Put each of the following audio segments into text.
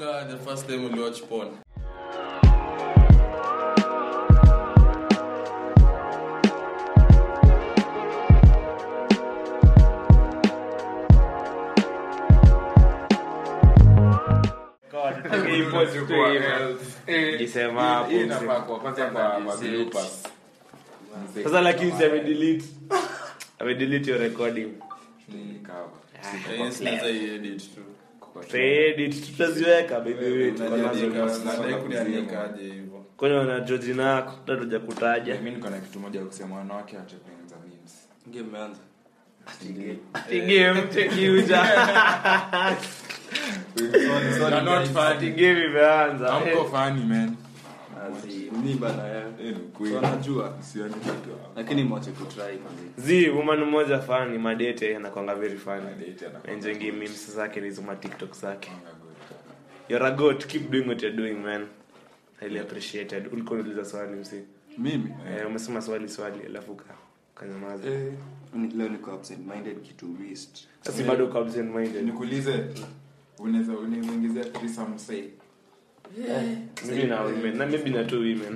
nakumbuka the first time uliwatch porn God, tutegee ipo tu hivyo. Jisema hapo, msema. sasa lakini si amedelete amedelete your recording Eh, sinaweza iedit tu Tutaedit, tutaziweka by the way, tuko nazo. nadai kuniandikaje hivyo kwani wanajua jina yako tatuja kutaja mi niko na kitu moja ya kusema wanawake watepenza memes Game imeanza. game chekiuja You're not funny. game imeanza Hamko funny, man. Ni bana ya. Eh, ni ukweli. Wanajua. Sioni kitu hapo. Lakini mwache kutry manzi. zi woman mmoja fani madete anakwanga very funny Madate anakwanga enjoying memes zake nizuma tiktok zake Anga good. you're a goat keep doing what you're doing man highly appreciated ulikuwa unauliza swali msi Mimi eh, umesema swali swali alafu ka kanyamaza Eh, ni- leo niko absent minded kitu waste. sasa bado uko absent minded nikuulize unaweza unaweza ingizia threesome say maybe na women na maybe na two women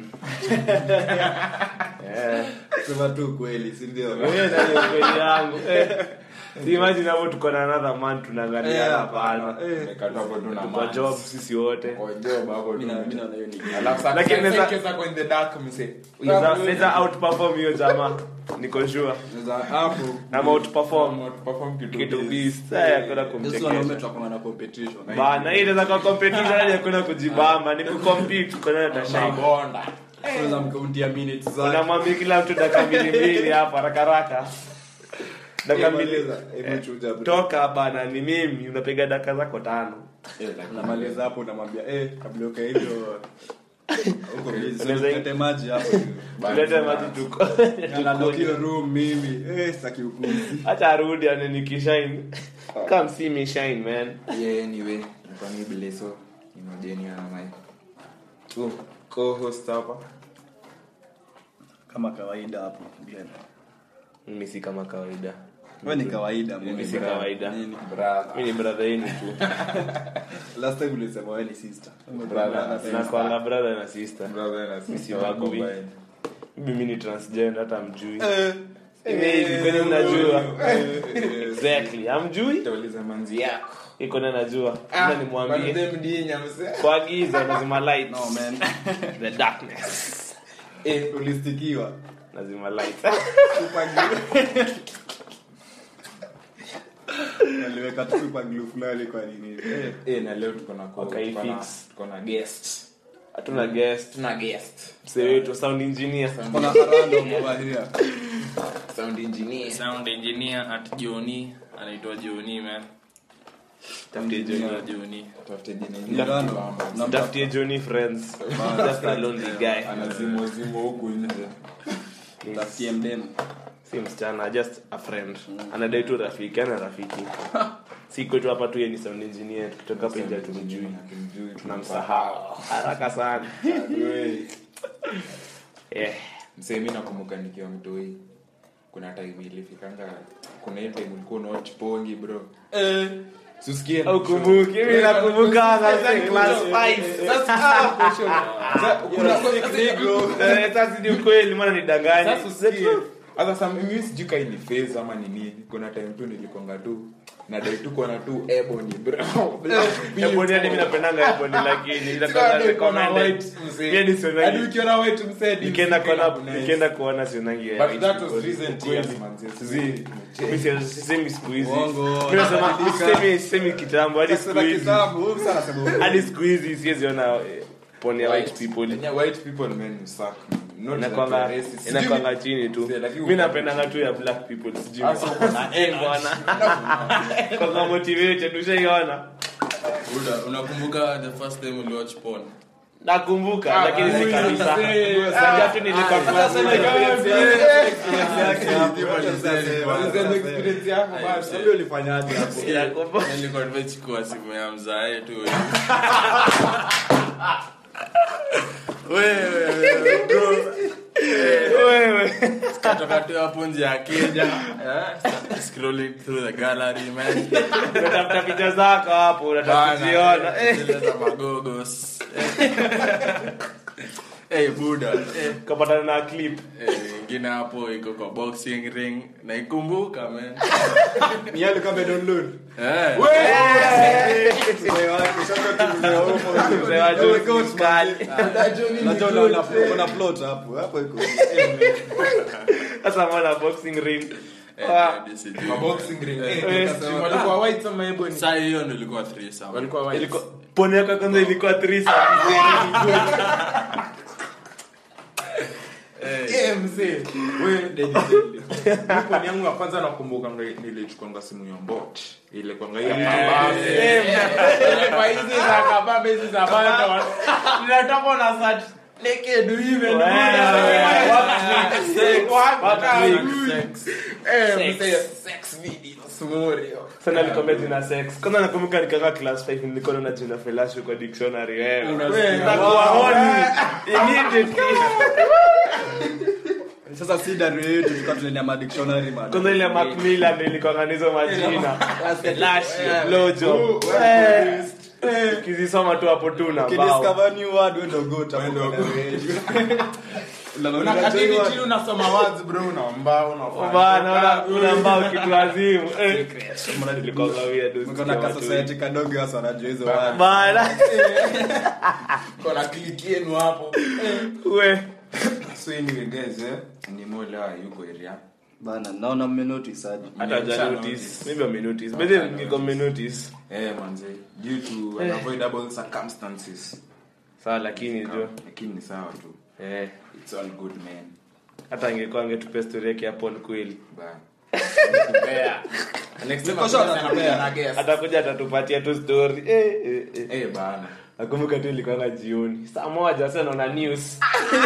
yeah Sema tu kweli, si ndio? Wewe na hiyo kweli yangu eh si imagine hapo tuko na another man tunaangalia Eh, hapana hapana. Eh. Umekatwa hapo tu na tuko mans. job sisi wote Kwa job hapo tu. Mimi na- mimi naona hiyo ni Alafu sasa- Lakini sasa naweza- ikiweza kwa in the dark, mse. Naweza- naweza outperform hiyo jamaa niko sure Sasa hapo ama outperform Perform kitu kitu biz. beast sasa hakuna sisi wanaume kumchekesha tunakuwa na competition. bana hii inaweza kuwa competition hadi hakuna kujibamba ni kucompete kwa nani atashinda Mabonda. Kwanza mkauntia minutes zake. unamwambia kila mtu dakika mbili mbili hapa haraka haraka dakika mbili Maliza, hebu chuja bro. toka bana ni mimi unapiga dakika zako tano Eh, lakini- Unamaliza hapo unamwambia eh kabla ukae hivyo huko busy. Unaweza- Tulete maji hapo. tulete maji tuko Na lock hiyo room mimi. Eh sitaki upuzi. hata arudi ananikishine come see me shine man Yeah, anyway, nilikuwa ni Bileso, ni Majeni na my two co-host hapa. Kama kawaida hapo. Glenn. mimi si kama kawaida Wewe ni kawaida mimi mimi. si kawaida Nini? Brother. mimi ni brother yenu tu Last time ulisema wewe ni sister. Brother. nakwanga brother na sister Brother na sister Sibagui. combined. mimi ni transgender hata mjui Maybe, kwani mnajua exactly amjui Nitauliza manzi yako. iko na najua ila nimwambie Kwanza mdinya, mse. kwa giza lazima light No man. the darkness Eh ulistikiwa. lazima light Super glue. Aliweka tu super glue fulani kwa nini? Eh. Eh, na leo tuko na co- Okay, tuko na- fix. tuko na guest. hatuna guest Tuna guest. msee wetu sound engineer Kuna random over here. Sound engineer. sound engineer at joni anaitwa joni man tafutie Joni Johnny wa joni Tafute jina Ni ingine. random. Na tafutie Johnny friends just a lonely guy Anazimwa zimwa huku nje. Tafutie mdem. si msichana just a friend anadai tu rafiki ana rafiki si kwetu hapa tu yeye ni sound engineer tukitoka hapa nje tumjui Hatumjui, tunamsahau haraka sana Adui. eh msee mi nakumbuka nikiwa mtoi kuna time ilifikanga kuna hii time ulikuwa unawatch pongi bro Susikie. au kumbuki mimi nakumbuka na class 5 Sasa, kuna- eh sasa ni ukweli maana nidanganya Sasa usikie. Sasa sa- mimi sijui kai ni phase ama ni nini kuna time tu nilikonga tu nadai tu kuona tu ebony bro Ebony hadi mimi napendanga Ebony lakini Sikuwa inakuwa hadi ukiona recommended. white, msee. Mimi hadi sionangi- Hadi ukiona white, msee, hadi Nikienda msee kuona nice. nikienda kuona sionangi But white that was because recent ukweli. years, man. Zi, mimi si- sisemi siku hizi Uongo, Mimi nasema unabadilika. sisemi sisemi kitambo hadi siku Sasa hizi kitambo, huyu msana anasema hadi siku hizi siwezi ona eh, poni ya white people Yeah, white people, man, you suck, man. Not that inakwanga you're racist. Sijui inakwanga chini tu Mzee, lakini mi uko- napendanga tu ya black people sijui Sasa uko na bwana kwanga motivated ushaiona Buda, unakumbuka the first time uliwatch porn nakumbuka lakini si huyu kabisa mzee. Najua tu nilikuwa class sasa nine. Useme experience yako basi. Sasa ulifanyaje hapo? Nakumbuka. nilikuwa nimechukua simu ya mzae tu wewe katoka tu hapo nje ya keja eh, scrolling through the gallery man unatafuta picha zako hapo unataka Bana, kuziona eh, Eh, zile za magogos Eh. Eh, buda eh, kapatana na clip eh, ingine hapo iko kwa boxing ring naikumbuka man Ni yale kama download. Eh. Mzee wake, sasa tumeona huko. Mzee wa Jones Oh my God, mkali. manze. Unajua una- una- una plot hapo. Hapo iko. sasa mwana boxing ring Eh, Ah, hadi sijui. Maboxing ring. Eh, Eh, tukasema, walikuwa white ama ebony? Saa hiyo ndo ilikuwa threesome. Walikuwa white. ilikuwa pone yako ya kwanza ilikuwa threesome. Eh, mzee. We, dedi, dedi. Mi poni yangu ya kwanza nakumbuka nga- nilichukuanga simu ya mbot ile kwanga hiyo kabambe. Ile kwa hizi za kabambe hizi za banda wa- ninatoka na search naked women. Sex, Waka- sex. Eh, Sex. mzee, sex videos, Morio. sana nikwambia jina sex kwanza nakumbuka nikaka class 5 nilikuwa naona jina felashi kwa dictionary wewe Wewe, nakuwa honi immediately Sasa si dari yetu tulikuwa tunaendea ma dictionary man. kwanza ile macmillan ilikuwa nizo majina felashi Yeah. lojo Eh, eh, ukizisoma tu hapo tu na bao Ukidiscover new word, wewe ndo goat hapo Wewe ndo kwa dari yetu. Unaona, Unakata unajua hivi word. chini unasoma words bro unaomba unafanya. bana una- unambao kitu azimu eh mbona nilikuwa gawia dosi Mko na ka society kadogo hasa wanajua hizo word. bana Kuna click yenu hapo. we So anyway guys, eh, ni mola yuko area. Bana, naona mme notice aje. hata Mmeacha ja notice. notice maybe ame notice but then niko me notice Eh, manze, due to unavoidable circumstances. sawa lakini jo Lakini ni sawa tu. eh It's all good man. hata angekuwa angetupea story yake hapo ni kweli Bye. Next time Niko sure atakuja atatupea. na guest. atakuja atatupatia tu story eh eh, eh. Eh, bana. nakumbuka tu ilikuwanga jioni saa moja sasa naona news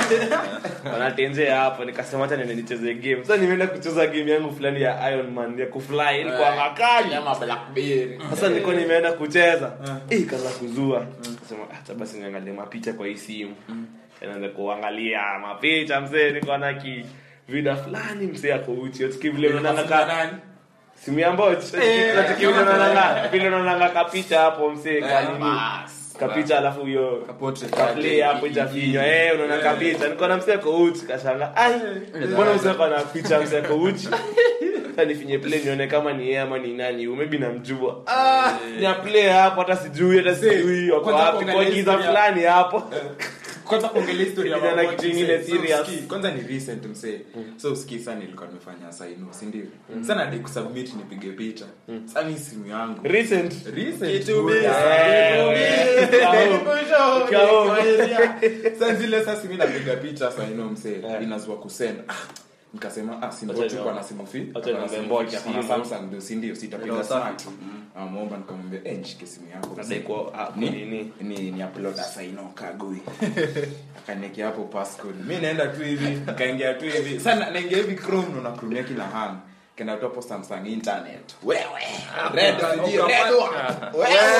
wanatenzea hapo nikasema hata nene nicheze game sasa nimeenda kucheza game yangu fulani ya Iron Man ya kufly ilikuwa makali Ama Blackberry. sasa nilikuwa nimeenda kucheza eh kaza kuzua sema hata basi niangalie mapicha kwa hii simu naanza kuangalia mapicha mzee niko na ki vida fulani mzee ako uchi utiki vile unaona ka Nani? simu ya mboch utiki vile unaona vile unaona kapicha hapo mzee ka nini Bas. kapicha alafu hiyo Portrait. kaplay hapo itafinywa eh unaona kapicha niko na mzee ako uchi kashanga ai mbona mzee ako na picha mzee ako uchi sasa nifinye play nione kama ni yeye ama ni nani huyu maybe namjua ah ni play hapo hata sijui hata sijui wako kwanza wapi kwa kuangalia giza historia. fulani hapo kwanza kuongelea historia ya Kijana Maboti, kitu ingine msee. So, serious. usikii, kwanza ni recent msee so usikii sana nilikuwa nimefanya sainu si ndio sana di kusubmit nipige picha sasa mi simu yangu recent Recent, Kitu buda. Eh, Kitu eh, busy. Kao. Kwa area. Sasa zile sasa mi napiga picha saino msee Eh. inazua kusend Ah, nikasema ah Acha simbochi nione. kwa na simu fi Acha nione Simu Mbochi, fi, ako na simu. Samsung ndio si ndio sitapiga Ndio, smart amomba nikamwambia eh nishike simu yako Nadai kwa- ah, ni nini? ni ni upload asaino kagui akaniekea hapo passcode mi naenda tu hivi nikaingia tu hivi sana naingia hivi chrome ndo nakrumia kila hang kenda tu hapo samsung internet wewe red sijui red one.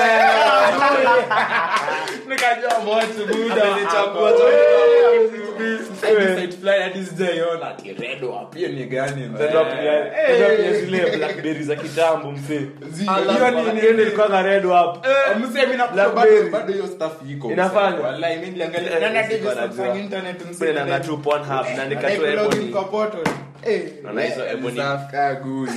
wewe nikajua moto buda Amenichagua tu. Hadi site fulani hadi sijaiona ati red one pia ni gani man? Ndio pia ndio pia zile blackberry za kitambo mzee Zi- hiyo ni ni ndio ilikuwa red hapo msee mimi nakuta Blackberry. bado bado hiyo stuff iko Inafanya? msee. wallahi mimi niliangalia Eh, nana sikuwa TV najua. Samsung internet msee Mbele na tu Pornhub na nika tu Ebony. Naona hizo Ebony. kagui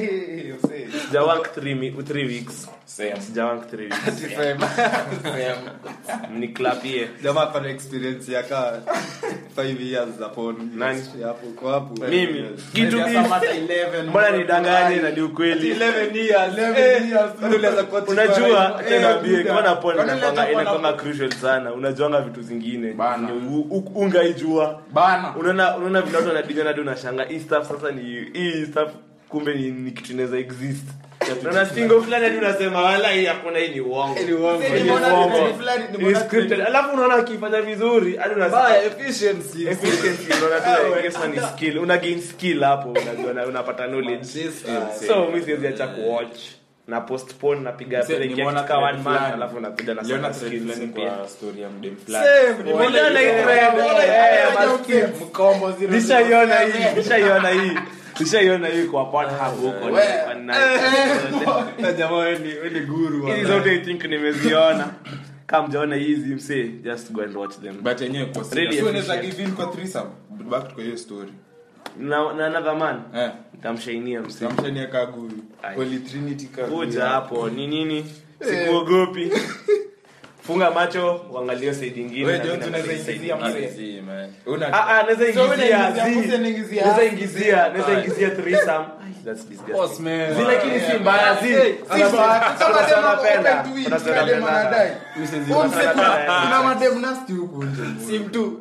Sijawank 3 3 weeks. same Sijawank 3 weeks. same same Mniklapie. Jamaa ako na experience ya ka 5 years za porn. Nani? Hapo kwa hapo. Mimi kitu Maybe mimi. hata 11 Mbona nidanganye na ni ukweli? 11 years. 11 years. Bado ulianza kuwa Unajua Eh, tena bie buda. kona pon Kwani inakwanga unajua inakwanga pon- crucial sana. Unajuanga vitu zingine. Bana. Ni u- u- Ungaijua. bana Unaona unaona vile watu wanadinya na unashanga hii stuff sasa ni hii stuff kumbe ni, ni kitu inaweza exist. Unaona single fulani hadi unasema wala hii hakuna hii ni uongo. Ni uongo. Hii ni Nimeona uongo. trend fulani, Ni nimeona scripted. trend. Alafu unaona akifanya vizuri hadi unasema Baya efficiency. efficiency unaona tu I guess ni skill. Una gain skill hapo unajua na unapata knowledge. This, uh, So mimi siwezi acha kuwatch. na postpone napiga Mse, break ya nimeona kitu ka one thread month fulani. alafu nakuja na Niliona sasa thread skills fulani mpya kwa story ya mdem fulani. Same, nimeona Uliona hiyo. hii thread? Nimeona Eh, hiyo. maskini. Mkombo zero zero nishaiona hii seven. nishaiona hii nishaiona hii kwa Pornhub huko We. Na jamaa wewe ni- wewe ni guru hizi wa- zote i think nimeziona kama mjaona hizi msee just go and watch them But yenyewe kwa serious. Really So unaweza efficient. give in kwa threesome? Back to hiyo story. na na another man Eh. nitamshainia msee Kamshania kagui. Ai. Holy Trinity kagui. kuja hapo ni nini sikuogopi funga macho uangalie side ingine Wewe na Jones mimi unaweza naangalia side ingizia ingine. mzee. Una- Ah, ah, naweza So wewe ingizia unaingizia zi. mzee, unaingizia Naweza zi. ingizia naweza Ai. ingizia threesome that's disgusting Boss, man. zi lakini si mbaya zi Si mbaya. Sasa Kuna madem sana wako penda. open to it, Kuna sana kila dem penda. anadai. Mrs. Huyu mzee sana kuna- penda. kuna madem nasty huku nje. Sim tu.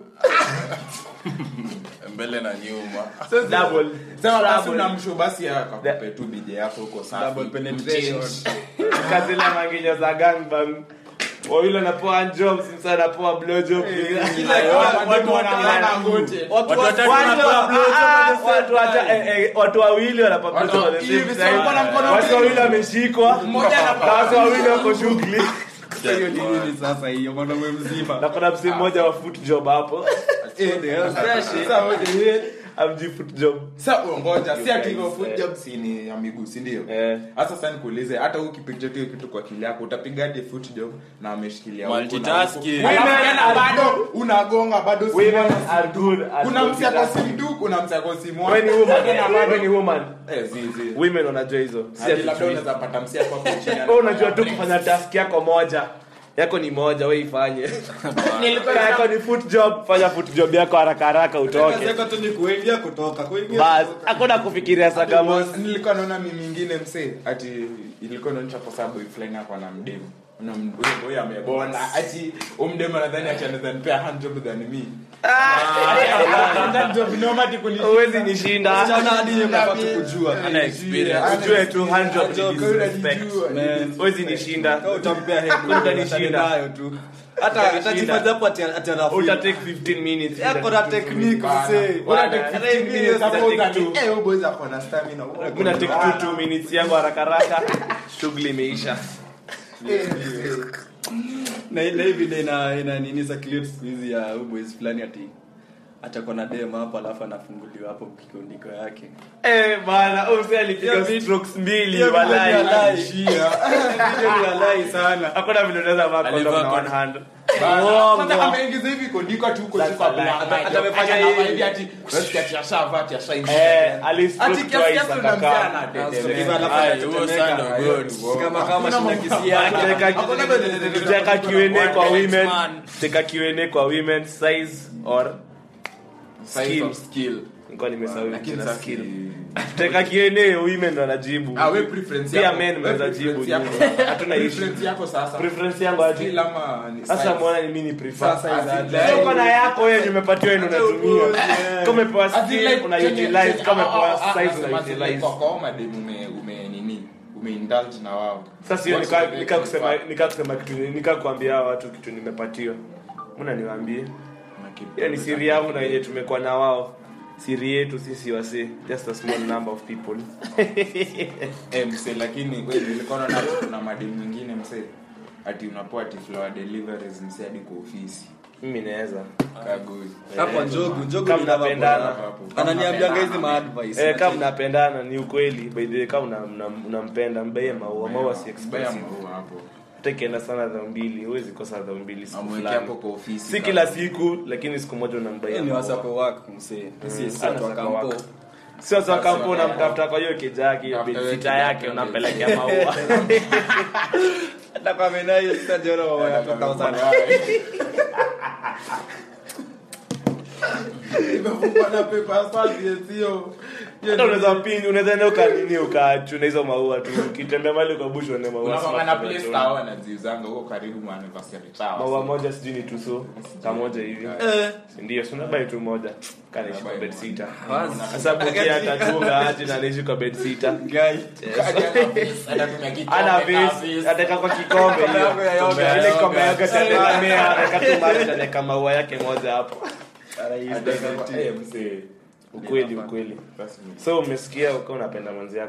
mbele na nyuma double Sema basi Trouble. unamshow basi akakupe tu bije yako huko safi. Double penetration. kazile manginyo za gangbang wawili wanapoa jobs msa anapoa blowjob Watu wanalala ngote. Watu watatu watu- wanapewa ah, blowjob ah, at the same watu wata- eh, eh, watu wawili wanapa Watu- blowjob at the same hivi, time. sasa mkono mkono watu mbili. wawili wameshikwa Mmoja na anapa- watu wawili wako shughuli Hiyo ni nini sasa hiyo mwanaume mzima? na kuna msi mmoja wa foot job hapo Sasa wewe amji foot job Sasa ngoja, si ati guys, hivyo foot eh. job si ni ya miguu, si ndio? Eh. Hasa sasa nikuulize, hata ukipiga tu hiyo kitu kwa akili yako, utapigaje foot job na ameshikilia huku na huku? Multitasking. Alafu Women tena are bado unagonga bado si women moja. are good at Kuna msi ako multitasking. simu tu, kuna msi ako simu Wewe ni woman wewe ni woman Eh, zi zi. women wanajua hizo si Hadi ati labda chui. unaweza pata msi hapo hapo chini. Wewe unajua tu kufanya task yako moja yako ni moja we ifanye Kama yako ni foot job fanya foot job yako haraka haraka utoke Kazi yako tu ni kuingia kutoka, kuingia bas kutoka. hakuna kufikiria sagamos nilikuwa naona mimi mingine msee ati ilikuwa inaonyesha kwa sababu fulani hapo na mdemu na mdemu huyo amebona ati umdemu anadhani ati anaweza nipea hand job than me hand job noma ati kunishinda. huwezi nishinda Wasichana hadi hiyo unafaa tu kujua. ana experience ujue tu hand job Hand job, ni kwa hiyo disrespect. unajijua. Man. huwezi nishinda Kama utampea head, Utanishinda. utanishinda nayo tu. Hata Utanishinda. atajifanya hapo ati ati anafeel. uta take 15 minutes Yako na technique msee. Bwana, take Bwana, 15 minutes Bwana, hapo take utani- two. eh, huyu boys ako na stamina. mimi na take two two minutes yangu haraka haraka shughuli imeisha Eh, na ile hivi ina ina nini za clip siku hizi ya huyu boys fulani ati atakuwa na dem hapo alafu anafunguliwa hapo kikundiko yake. eh bana huyu mzee alipiga Hiyo vi- strokes mbili hiyo video ni walai walai. Video ni walai sana. hakuna vile unaweza vaa condom Alivaa na condom. one hand bana. Uongo. Kwanza ameingiza hivi kondiko tu huko That's tu kwa a lie. black. Ata- Ati atafanya anavaa hivi. hivi ati ati ati ashavaa ati ashaingia. eh alistroke Ati kiasi twice kiasi unamzaa akakaa na dede. Sasa alafu Ai, anatetemeka. huo sound of God. Kama kama shina kisi yake. Tutaweka Q&A kwa One women man. tutaweka Q&A kwa women size or Size of skill. nilikuwa nimesahau Lakini jina sasa skill si- tutaweka Q&A women ndo wanajibu Ah, we preference pia yako. men We mnaweza preference jibu yako. hatuna issue Preference yako sasa. preference yangu aje Skill ama ni sasa size? muona ni mimi ni prefer Sasa Sasa hizi- uko na yako wewe nimepatiwa yenu unatumia kama umepewa As in skill like, una chenye- utilize chenye- kama ah, ah, umepewa ah, size nasema una ati like utilize kwa kwa madem ume ume nini umeindulge na wao sasa hiyo What's nika your nika kusema prefer? nika kusema kitu nika kuambia hawa watu kitu nimepatiwa mbona niwaambie hiyo ni siri yangu na yenye tumekuwa na wao siri yetu sisi wase just a small number of people eh mse lakini wewe nilikuwa naona kuna madem mwingine mse ati unapoa ati flower deliveries mse hadi kwa ofisi mimi naweza kagui Hapo njogu, njogu Kama ni lava mnapendana. bora hapo. Ananiambianga hizi ma advice. eh kama mnapendana ni ukweli by the way kama una- una- unampenda mbaye maua maua si expensive Mbaya hapo hata ikienda sana dhao mbili huwezi kosa dhao mbili siku amweke fulani hapo kwa ofisi si kila siku lakini siku moja unambaia Hiyo ni maua. wasa kwa work msee. Si si Ana watu wa wasa kampo. wako. sio za kampo unamtafuta kwa hiyo kijaki Tafuta hiyo bensita kijaki, yake unampelekea maua Hata kwa menayo sasa jiona mama yatoka sana. imefungwa na paper asante sio hata unaweza pini unaweza enda ukanini ukachuna hizo maua tu ukitembea mali ukabusha uone maua unakwanga safi, na place unachuna. tao anaziuzanga huko karibu mwa anniversary tao maua moja sijui ni tuso kamoja hivi Eh. Si ndio si unabai tu moja kanaishi kwa Unabai bed sita Wazi. sasa bukia atachunga aje na anaishi kwa bed sita Guy. ana vase ataweka kwa kikombe Kikombe yako ya hiyo yoga. ile kikombe yake atategemea ataweka tu maji ataweka maua yake moja hapo ukweli ukweli so umesikia ukiwa unapenda mwenzi yako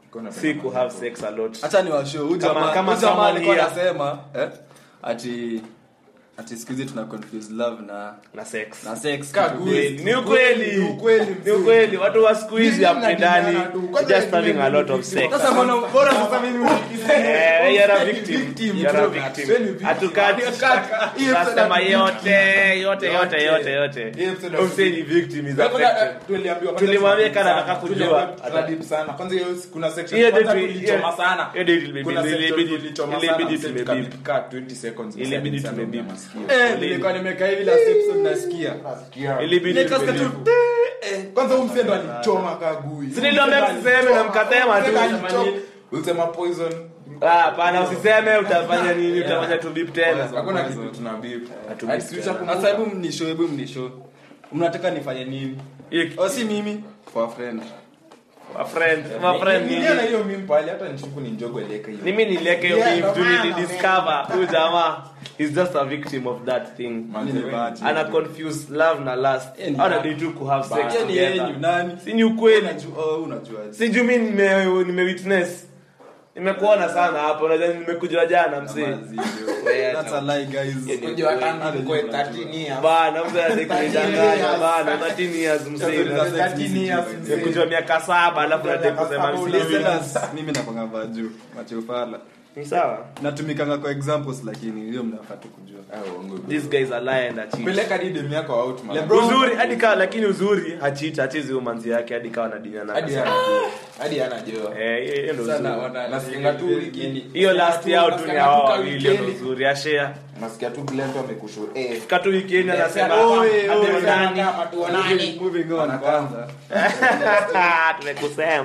Kuna si ku have sex a lot hacha ni washow huyu Kama- jamaa kama huyu jamaa someone alikuwa here. anasema eh ati ati siku hizi tuna confuse love na na sex na sex Ka kitu kweli. gani. ni ukweli Ni ukweli, ni ukweli watu wa siku hizi Mimi hapendani nadanganya tu. Kwanza just having mimi a lot ni of sex sasa mbona bora sasa mimi Eh, you're a victim. Victim, You're a bro. victim. Wewe ni victim. Hatukati. Hii episode Tunasema hatu- yote yote yote yote yote Hii episode hatu- Umse ni victim is Kwanza, affected eh, tuliambiwa- kwanza Tulimwambia tunadip kana sana. nataka kujua. Tuliambiwa tunadip sana. Kwanza hiyo kuna section Hiyo kwanza ndio tu- tulichoma hiyo- sana. hiyo ndio ilibidi- Kuna section ilibidi- tulichoma ilibidi sana, mse tumebip. tukabip kaa 20 seconds, mse Ilibidi alisema tumebip. ndio masikio. eh nilikuwa nimekaa hivi last episode nasikia ilibidi nikasikia tu tumelipa. Eh, kwanza huyu mse ndo alichoma kaa gui. Si niliambia msiseme na mkasema tu. Mse alichoma. Ulisema poison. Ah, hapana usiseme utafanya nini utafanya tu bip tena Hakuna kitu tuna bip. Hatubip Hadi switch tena. up sasa hebu mnishow hebu mnishow mnataka nifanye nini Hiyo- oh si mimi for a friend my friend my friend Ni- ni niliona hiyo meme pale hata nishuku ni njogo eleka hiyo. mimi nilieke hiyo Yeah, beef ndo tu maana, nilidiscover huyu jamaa is just a victim of that thing Manze, Mimi ni wewe bahati. ana confuse love na lust Yeah, ni ana bad. need to ku have sex Yeye ni together yenyu nani si ni ukweli unajua oh, unajua si juu mi nime nime witness nimekuona sana hapo unajua nimekuja jana msee That's a lie guys Unajua tangu nikuwe 13 years. bana mzee anakunidanganya bana 13 years msee That's 13 years, mzee. nimekuja miaka saba alafu nataka kusema msee listeners mimi nakwanga vaju machofala ni sawa natumikanga kwa examples lakini hiyo mnafaa tu kujua Ah, uongo. these guys are lying and cheat Peleka hadi demu yako out, man. Lebron- uzuri hadi kawa lakini uzuri hachita hachezi umanzi yake hadi kawa nadinyana Hadi anajua. Hadi anajua. eh hiyo- hiyo ndo sana uzuri wana Nasikia tu wiki. hiyo last yao tu ni Nasikia hao tu wawili hiyo ndo weekend. uzuri ashare Nasikia tu Glenn tu amekushow. Eh. fika tu weekend anasema Oye, "Ah, oye, nani?" Moving- moving on kwanza tumekusema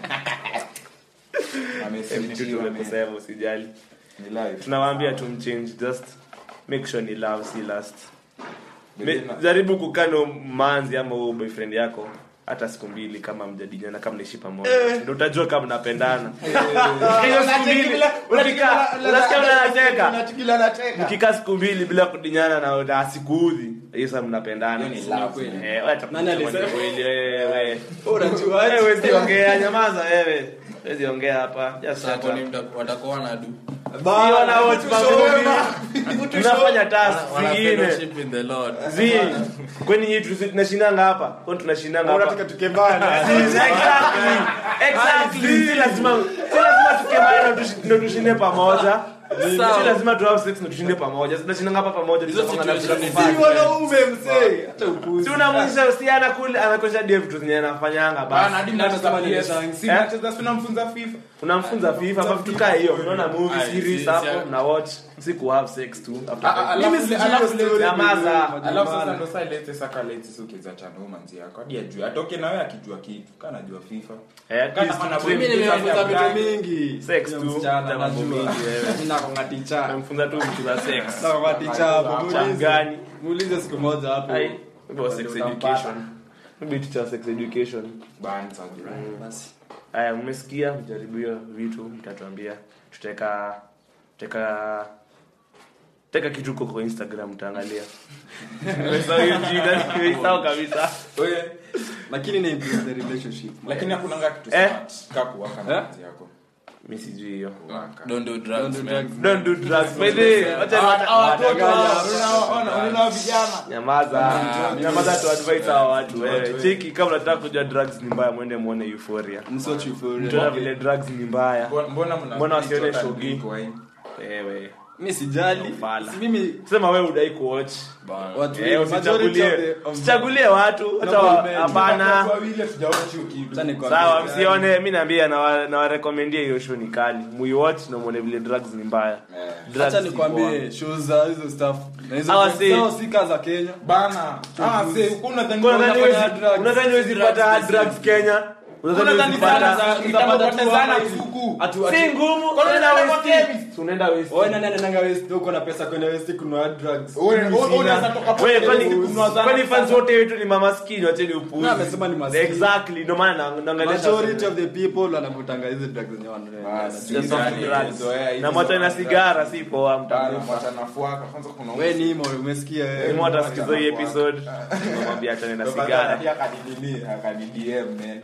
Amesema tumekusema usijali ni live. tunawaambia tumchange just make sure ni love si lust Me, Bebe na- jaribu kukano manzi ama huyo boyfriend yako hata siku mbili kama mjadiliana kama mnaishi pamoja ndio utajua kama mnapendana hiyo siku mbili unatika unasikia unacheka mkikaa siku mbili bila kudinyana na na asikuudhi hiyo sasa mnapendana Hiyo ni love, man. eh wacha Nani kusema ni alisema? kweli wewe unajua wewe wezi ongea nyamaza wewe wezi ongea hapa just shut up. watakuwa na du Sio na watch movie. Tunafanya task wana zingine. fellowship in the lord Zi. Kwani hii tusi- tunashindanga hapa? Kwani tunashindanga hapa? unataka tukembana Exactly. Exactly. Si lazima si lazima tukemane ndo tushi- ndo tushinde pamoja. Si lazima tu have sex ndo tushinde pamoja. Tunashindanga hapa pamoja. Hizo tutapanga na situation tutafanya. ni si wanaume mzee hata upuzi Si unamwonyesha si anakula anakosha dev vitu zenye anafanyanga Bana, basi. hadi mnacheza Kama ni PS. shangi. Si Eh? mnacheza, si unamfunza FIFA. Unamfunza FIFA hapa vitu kaa hiyo. Unaona movie Aye, series si- hapo si- mna watch. Si ku have sex tu. after Ah, ah, five alafu- Mimi sijui alafu hiyo story. Nyamaza. alafu sasa ndo saa lete saka lete si ukizacha na huyo manzi yako hadi ajue atoke na wewe akijua kitu kana najua FIFA Eh, at Kana least ana- tu- mimi nimefunza vitu mingi Sex Ya tu, msichana, za mambo najua. mingi, wewe. Mimi nakonga ticha Namfunza tu vitu za sex. nakonga ticha hapo Cha muulize gani? muulize siku moja hapo Ai, maybe was sex Utampata. education. Maybe teacher sex education. banza basi Aya, mmesikia mjaribu hiyo vitu mtatuambia. Tutaweka tutaweka teka kitu huko kwa Instagram mtaangalia. Nimesahau hiyo jina, nimesahau kabisa. wewe lakini na improve the relationship lakini hakunanga kitu Eh? smart kaa kuwaka na manzi yako Mimi sijui hiyo. kuwaka don't do drugs Don't do man drugs. Don't do drugs. By the way, wacha unaona vijana nyamaza. Nyamaza tu advise hawa watu wewe. Cheki kama unataka kujua drugs ni mbaya mwende muone Euphoria. msochi euphoria Mtaona vile drugs ni mbaya. Mbona- mbona mna Mbona wasione Jordan shogi? drink wine? Wewe. mi sijali Fala. Si mimi Sema wewe udai kuwatch. watu Eh, wengi, majority usichagulie of the- of- usichagulie watu hata Noble wa- men. hapana Watu wawili hatujaona hiyo kitu. Acha nikwambie. sawa msione mi naambia na nawarekomendia hiyo show ni kali muiwatch na muone vile drugs ni mbaya Drugs Acha si nikwambie show za hizo stuff na hizo Hawa drugs si- zao si kaa za Kenya bana ah see uko unadhani poa. Unadhani unafanya huwezi- drugs. unadhani huwezi pata drugs kenya unadhani Unadhani huwezi sana pata za kitapotezana suku Atu- si atu- ngumu Kwa nini unaenda unaenda kwa West. chemist? unaenda West. Wewe nani anaendanga West uko na pesa kwenda West kununua drugs Wewe- wewe unaweza toka hapo Wewe, kwani- West kununua zana kwani fans sasa. wote wetu ni mamaskini wacheni upuzi Na, amesema ni maskini. exactly ndio maana na- naangalia majority of the people wanavutanga hizi drugs zenye wananunua. Basi. Just of Yani, drugs. zoea hizi na moto za- na sigara si poa Bana, mtakufa mwacha nafuaka. Kwanza kuna Wewe ni imo umesikia wewe. Ni moto asikizo hii episode namwambia achane na sigara Pia akanidini, akanidm, man. Huyu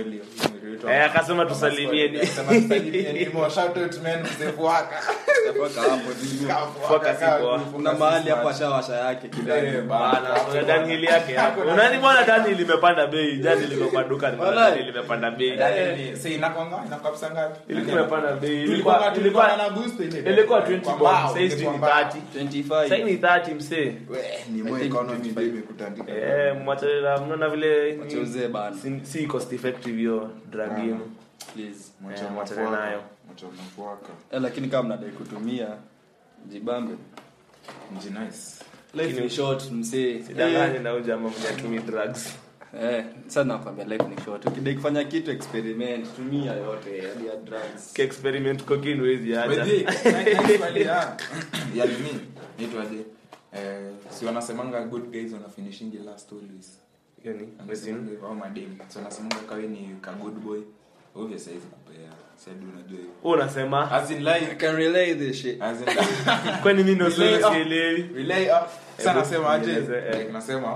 Molly, inaitwa- Eh, akasema tusalimieni. Akasema tusalimieni. Mo, shout out man, mzee Fuaka. Toka hapo zigo. Fuaka si poa. kuna mahali hapo ashawasha yake Eh, kidogo bana. Bana, kuna Dunhill yake hapo. Unani bwana Dunhill imepanda bei. Jana liko kwa duka ni Walai. Dunhill imepanda bei. Yaani, si inakwanga- inakuwa pesa ngapi? Ilikuwa imepanda bei. Tulikuwa- Ilikuwa tulikuwa ilikuwa na boost ile. ilikuwa 20 Kwa bob. mbao, Sasa hizi kwa ni mbao. 30. 25 Sasa ni 30 msee. We, ni mo economy ndio imekutandika. Eh, mwachane na mnaona vile Wacha uzee bana. si, si cost effective hiyo drug yenu. please Mwacha Eh, mwachane mafuaka. nayo. Mwacha mafuaka. eh, lakini kama mnadai kutumia jibambe Nji nice. life ni short msee Sidanganye na huyu jamaa mwenye atumii drugs. eh sasa nakwambia life ni short ukidai kufanya kitu experiment tumia yote hadi ya drugs Ki experiment cocaine huwezi By acha. the way, nice swali ya- ya nini? Naitwaje? Eh, si wanasemanga good guys wanafinishingi last always. Yaani, Wanasemanga hivyo, au madem. So wanasemanga kawe ni ka good boy. Obvious haizi kupea. Si hadi unajua hivyo. wewe unasema As in I like can relay this shit as in kwani mimi ndo Relay sio up. sielewi. relay up. Sasa Hebu nasema aje? nieleze, eh. Like nasema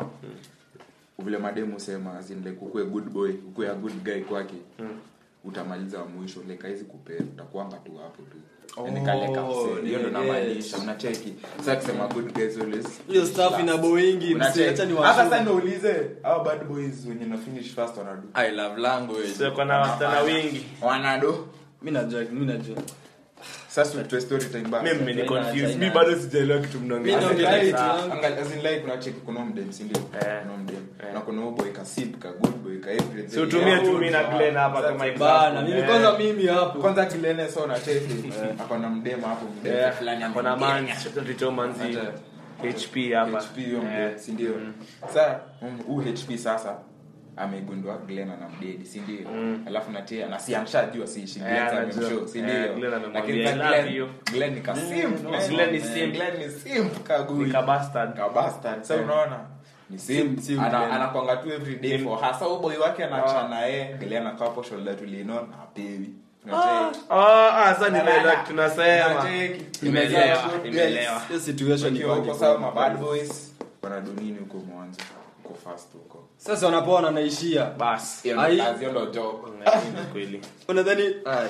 vile mademu husema as in like ukue good boy, ukue a good guy kwake. utamaliza wa mwisho like haizi kupea utakuanga tu hapo tu Yaani kale ka Oh, msee, hiyo ndo yes. namaanisha unacheki sasa kusema good guys always hiyo stuff ina boingi msee acha ni hata sasa niulize hao bad boys wenye na finish first wanadu i love language Sio kuna wasichana wengi. wanado mimi najua mimi najua sasa tutoe story time back Mimi mmeni China, confuse. China. Mimi bado sijaelewa kitu Mimi mnaongea. naongea As in kitu like- yangu. angal- as in like kuna cheki kuna mdem si ndio Eh. kuna mdem Eh. na kuna huyo boy ka simp ka good boy ka everything Si utumie tu mimi na Glenn hapa kama example. bana mimi Eh. kwanza mimi hapo kwanza Glenn so na cheki akona mdem hapo mdem Eh, fulani kuna ameingia. man tutoa manzi Acha. HP hapa. HP hiyo Eh. mdem, si ndio sasa um, huu HP sasa amegundua Glenn ana mdedi si ndio alafu natia na si amshajua si shi Eh, Glenn anajua. amemshow si Eh, ndio Glenn amemwambia, lakini "I sasa love Glenn you." Glenn ni ka simp no, man. Glenn ni Eh, simp. Glenn ni simp kagui Nika bastard. ka bastard sasa Eh. unaona ni simp Simp, simp ana Glenn. anakwanga tu every day for her sasa huyo boy wake anachana yeye Glenn akawa hapo shoulder to lean on apewi unacheki Ah, ah, sasa nimeelewa kitu tunasema. Unacheki. Nimeelewa, Good guys. nimeelewa. hiyo situation Wakiwa iko huko sawa ma bad boys wanadu nini huko mwanzo huko fast huko sasa wanapoona naishia Bas. hiyo Ai. ndo kazi hiyo ndo job Ni kweli. unadhani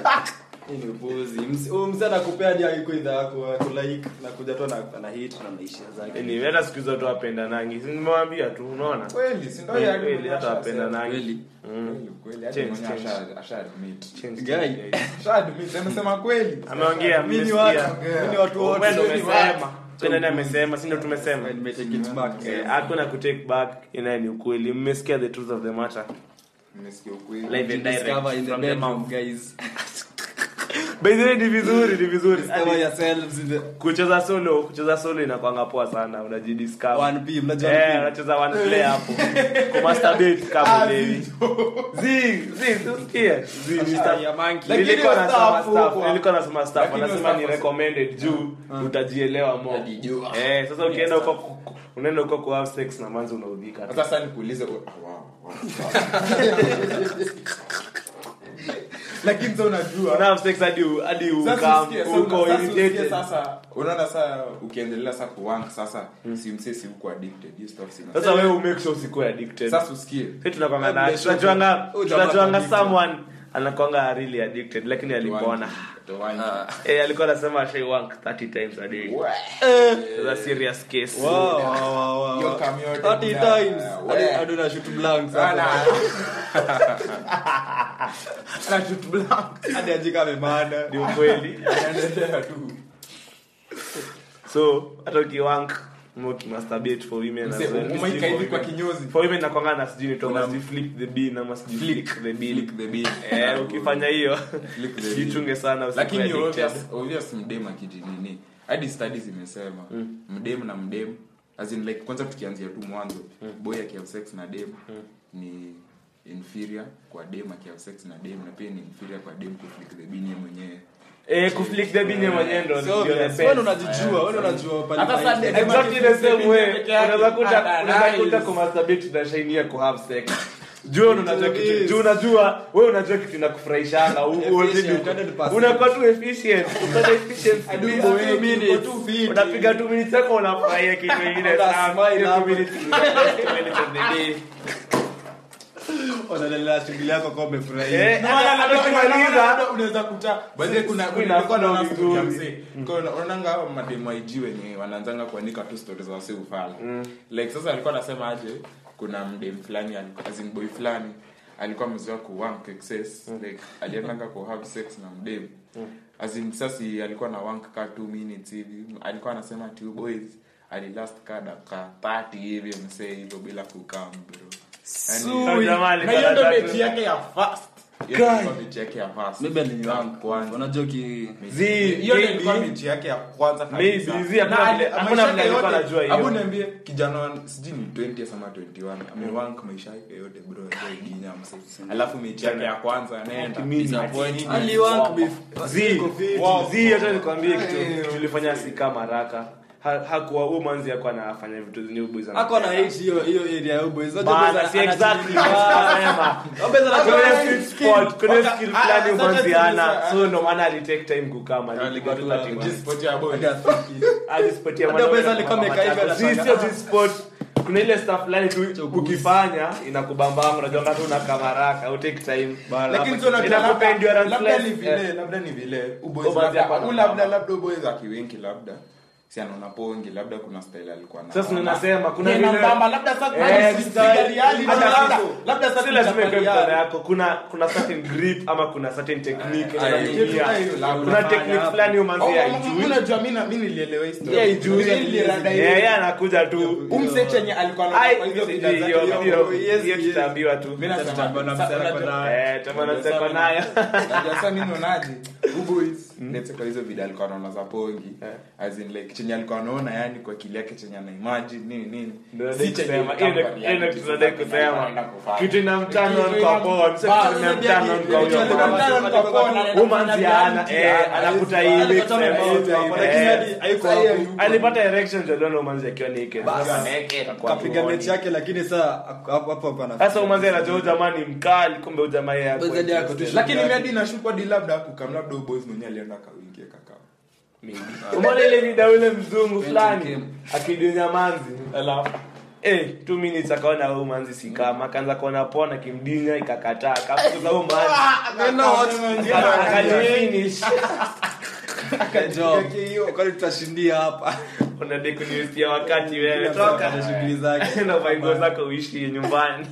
hii ni upuzi Msi- huyu msee anakupea hadi haiko idha yako kulike na kuja tu na na hit na maisha zake Ni hata siku hizo tu wapenda nangi. Si nimewambia tu, unaona? kweli si ndio Kweli, yeye kweli, hata wapenda nangi. kweli kweli kweli hata Change, mwenyewe change. asha asha admit Change, Guy. change. asha admit amesema kweli Ameongea, mimi ni mmesikia. watu mimi ni watu wote Wewe ndo Wewe ni umesema. Wewe ndio amesema, si ndio tumesema. Nimetake it back. Eh, hakuna kutake back inaye ni ukweli mmesikia the truth of the matter nimesikia ukweli Live and direct Discover in the from the bedroom, mouth. guys. by the way ni vizuri ni vizuri Discover Hadi yourselves in the kucheza solo kucheza solo inakwanga poa sana unajidiscover 1P, mnajua eh 1P? unacheza one play hapo kumasturbate kama levi zi zi tusikie zi ni stuff ya monkey. Lakini nilikuwa hiyo nasema stuff stuff huko. nilikuwa nasema stuff Lakini hiyo anasema ni stuff- recommended juu utajielewa more Utajijua. eh sasa ukienda huko ku- unaenda huko ku have sex na manzi unaudhika sasa sasa nikuulize oh, wow, wow, wow. lakini sasa unajua una have sex hadi u- hadi Sasa ukam usikie, sasa uko una- sasa usikie irritated sasa unaona saa ukiendelea saa kuwank sasa si msee si uko addicted hiyo stuff sina sasa wewe umake sure usikuwe addicted sasa usikie Sisi tunakwanga na Labda tunajuanga huyu jamaa tunajuanga addicted. someone anakwanga really addicted lakini alipona Towangi. eh alikuwa anasema she wank 30 times a day We. It's a serious case Wow, wow, wow, wow. Hiyo kamyote 30 bila- times. we. Hadi- hadi unashoot blanks Sana. hapo. Ana shoot blank. Hadi ajika amemada. ni ukweli Anaendelea tu so hata ukiwank ama ukimasturbate for women as Msee, well. umeika hivi kwa For kinyozi for women nakwanga na sijui ni Una- Thomas flip the bean ama sijui flick the bean Flick the bean. eh ukifanya hiyo Flick the bean. jichunge sana usikuwe lakini addicted. obvious obvious mdem akijinini hadi studies zimesema mdem na mdem as in like kwanza tukianzia tu mwanzo boy akihave sex na dem ni inferior kwa dem akihave sex na dem na pia ni inferior kwa dem kuflick the bean yeye mwenyewe eh kuflick the bean yeye mwenyewe ndo So ndio the obvious. best. Wewe ndo unajijua, wewe ndo unajua pale Hata maisha. Sunday- exactly the same way Peke yake. unaweza kuta Ah, unaweza nice. kuta kumasturbate tunashainia ku have sex juu unajua kitu Yes. juu unajua wewe unajua kitu inakufurahishanga u- u- Efficient, uko- 100%. unakuwa tu efficient uko na efficiency I do mingi. for two minutes. Uko tu fit. unapiga 2 minutes yako unafurahia kitu kingine Una sana smile Hiyo hapo. two minutes- two minutes of the day. unaendelea shughuli yako kwa umefurahia Eh, No, wala hata labda- ukimaliza, labda unaweza kuta baadhi kuna siku kuna inakuwa kuna vizuri. story ya mzee Kuna- unaonanga hao mademu IG wenye wanaanzanga kuandika tu stories za wasi ufala like sasa alikuwa anasema aje kuna mdem fulani alikuwa as in boy fulani alikuwa amezoea ku wank excess like aliendanga ku have sex na mdem as in sasa alikuwa na wank ka 2 minutes hivi alikuwa anasema two boys alilast ka dakika 30 hivi msee hivyo bila kukam bro Au jamaa na hiyo alikuwa ndo na beti tatu. yake ya first Hiyo ndo ilikuwa beti yake ya first maybe aliniwangu Kwanza. unajua ki Zi, hiyo ndio maybe. ilikuwa mechi yake ya kwanza Maybe, kabisa. zi, hakuna Na vile- ali- hakuna maisha vile yake alikuwa yote- anajua hiyo. hebu niambie kijana wa- sijui ni 20 ama 21 amewank maisha yake yote bro ndio ginya mse alafu mechi yake ya kwanza anaenda aliwangu Zi, Wow. zi, hata nikwambie kitu tulifanya si kama haraka Ha- hakuwa huyu manzi hakuwa anafanya vitu zenye huyu boys ako na anafanya. hate hiyo hiyo area ya boys Bana, si exactly nasema. Kuna ile sweet spot, kuna ile skill Ah, fulani ah, manzi sasa hana tuliza- so ndo maana alitake time kukama alipiga tu 30 minutes. Sport ya boy. Alispotia Hata mwanaume pesa alikuwa kwa amekaa hivyo matatu. anashangaa. Si, sio G-spot. kuna ile stuff fulani tu ukifanya inakubambanga unajua kama una kamaraka au take time lakini sio unajua Inakupa labda- endurance labda less. ni vile Eh. labda ni vile uboys Uboys labda- hapa au na- labda labda uboys akiwenki labda si anaona pongi labda kuna style alikuwa na Sasa ninasema, kuna Yeye na vile- mbamba, labda sasa Eh, si- si style. gari hali, Hata labda- kitu. labda sasa si lazima ikuwe chapali mkono hali. yako kuna kuna certain grip ama kuna certain technique Aya, unatumia. kitu kama hiyo, labda kuna unafanya technique hapo. fulani umanzi Oh, haijui unajua mimi na- mimi nilielewa hii story. Yeye haijui Ile ilirada hiyo. Eh, yeye anakuja tu Umse chenye alikuwa na Ai, kwa hizo hiyo- bidhaa zake, hiyo- hiyo- hiyo- yes, hiyo yes. tutaambiwa tu Mimi nasema, Tutaambiwa na sasa msela unajua- kwa Eh, tamana Unajua zako sasa nayo Unajua sasa mimi naonaje? Huyu boys, let's say kwa hizo video alikuwa anaona za pongi Eh. as in like chenye alikuwa anaona yani kwa akili yake chenye ana imagine nini nini Ndio Si nadai chenye kusema, kama hiyo ndio- hiyo ndio reality kitu nadai sasa kusema. anaenda kufanya. kitu inamturn on Kitu kwa inam- porn, sio Bas, kitu inamturn on kwa kitu huyo inamturn mama. on kwa porn, anaenda Huyu manzi kufanya ana- reality, eh, ana- anakuta ana- hii ana- mix ana- and ana- match. ana- Eh, lakini eh, hadi haiko sasa hapo. alipata erection ndio aliona umanzi akiwa naked Bas. Sasa naked, akakuwa kapiga tuoni. mechi yake lakini saa hapo hapo hapo ana sasa umanzi anajua huyu jamaa ni mkali kumbe huyu jamaa yeye hakuwa Basi hadi ako tu interested. lakini mimi hadi nashukwa di labda kukam labda huyu boys mwenyewe alienda kawingie kakao umeona ile video ule mzungu fulani came. akidunya manzi Eh, two minutes akaona huyu manzi si kama akaanza kuona pona akimdinya ikakataa akafukuza huyu manzi akalifinish job kwani tutashindia hapa unadai kuniwestia wakati wewe toka na shughuli zake na vaingo zako uishi nyumbani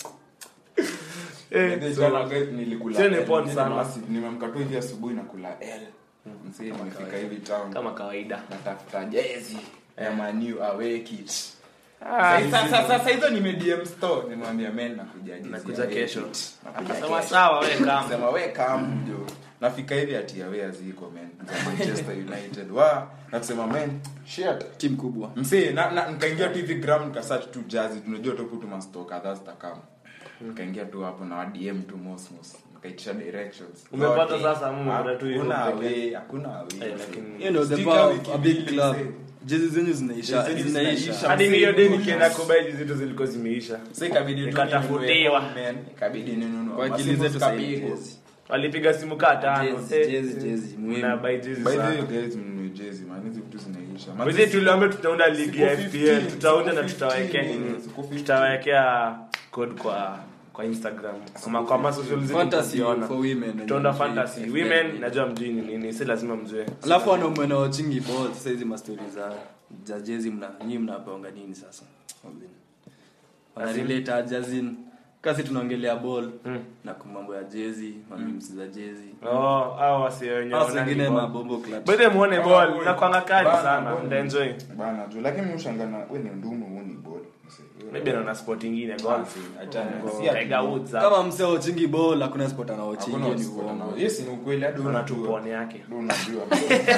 Eh, Maybe so- jana guys nilikula Sio ni L. porn Mimi sana. nimewasi- nimeamka tu hivi asubuhi nakula L. Msee nimefika hivi town. kama kawaida natafuta jezi ya manu away kit Ah, Sasa- sasa sasa hizo nime DM store nimwambia men nakuja jezi Nakuja ya away kesho. kit. Nakuja Sema kesho. sawa wewe kama Sema we come jo nafika hivi ati away ziko men za Manchester United wa na kusema men shit timu kubwa msee na, na nikaingia tu hivi gram nikasearch tu jazi tunajua tu tu masto kadhaa zitakama nikaingia tu hapo na wa DM tu mosmos nikaitisha directions Umepata Zote. sasa, Mungu, kuna tu hivyo Hakuna pekee. away hakuna away Eh, lakini- hiyo ndio the Sticker power wiki of a big mbili, club msee. jezi zenyu zinaisha Jezi zenyu zinaisha zinaisha. hadi hiyo day nikienda kubai hizi vitu zilikuwa zimeisha Sasa ikabidi tu Nikatafutiwa. ninunue men, ikabidi ninunue. kwa akili Masimu zetu sasa zikapigwa. jezi walipiga simu kaa tano Jezi, Eh, jezi, jezi, muhimu. na buy jezi By the sana. way, guys, mnunue jezi, man, hizi vitu zinaisha. Man, Wazee tuliambia tutaunda ligi ya Siku FPL 15, tutaunda na siku tutawekea 15, nini siku 15. tutawekea code kwa kwa Instagram ama kwa ma social zetu fantasy mtaziona. for women tutaunda fantasy FPL. women najua mjini nini si lazima mjue alafu wanaume na wachingi ball sasa hizi mastori za za jezi mna nyinyi mnaponga nini sasa wanarelate aje as in kasi tunaongelea ball Mm. na kwa mambo ya jezi mamims za jezi oh hao wasi wenye Hao wanani wengine ball. mabombo clutch By the way, muone Kama ball ball. na kwanga kali Bana, sana ball. ndaenjoy Bana, tu, lakini mimi hushangana, we ni ndumu, huu ni ball. Msee, wewe- maybe anaona sport ingine golf Achana, Go- si ati- Tiger Woods hapo. kama msee wachingi ball hakuna sport anaochingi Hakuna ni sport uongo anao- Yes, ni ukweli, hadi Kuna unajua. tu pone yake Hadi unajua.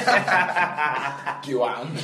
Kiwango.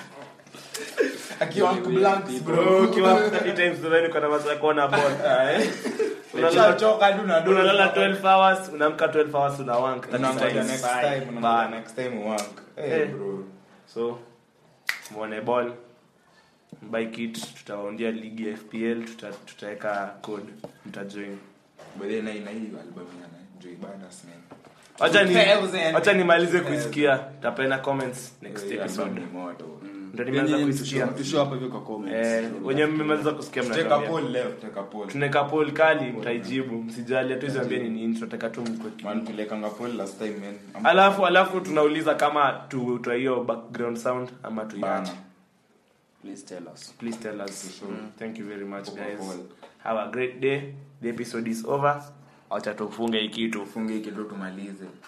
Kiwango blanks, bro. bro kiwa 30 times then uko na masaa ya kuona ball Unalala- Ushachoka, hadi unadua. unalala 12 hours unaamka 12 hours una wank Unangoja next time, unangoja Bana. next time uwank. Eh, Eh. bro. so muone ball buy kit tutawaundia ligi ya fpl tuta- tutaweka code mtajoin By the way, na ina hii album ya na Joey Badass, man. wacha ni Thousand. wacha nimalize kuisikia tapena comments next Eh, episode album ni moto. ndio nimeanza Yenye kuisikia mtusho- mtusho hapa hivi kwa comments. eh wenye mmemaliza kusikia Take a mnatuambia poll leo, take a poll. tunaweka poll kali mtaijibu msijali hatuziambia ni nini tunataka tu mkwe Man, tuliekanga poll last time, man. Am- alafu alafu tunauliza kama tutoa hiyo background sound ama Bana. tuiache Please tell us. please tell us thank you very much Poa, guys poa. have a great day the episode is over acha tufunge hii kitu Tufunge hii kitu tumalize